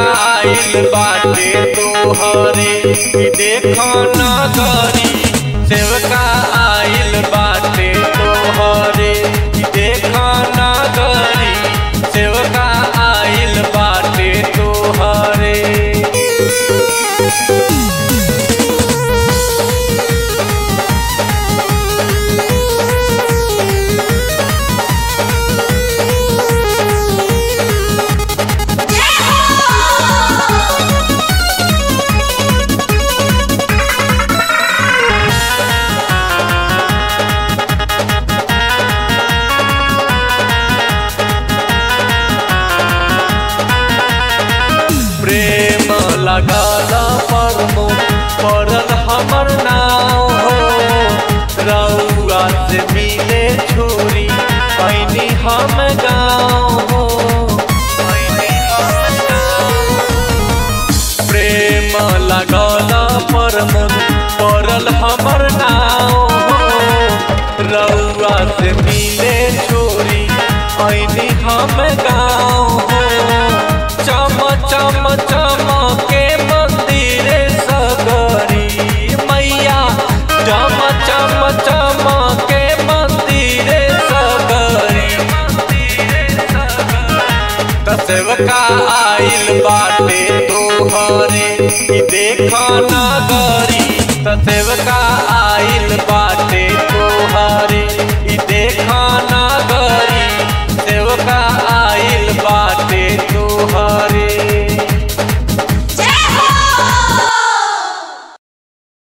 आइल बाटे तोहरे ई देखो नगरी सेवका आइल बाटे तोहरे ई देखो नगरी सेवका आइल बाटे तोहरे प्रेम लगल परमो पड़ल हमर नाव हो रउआ से मिले छोरी पैनी हम गाँव हो पैनी हम गाँव। प्रेम लगल परमो पड़ल हमर नाव हो रउआ से मिले छोरी पैनी हम गाँव हो चम चम चम के मंदिर सगरी मैया चम चम चम के मंदिर सगरी त सेवका आइल बाटे तोहरे ई देख नगरी त सेवका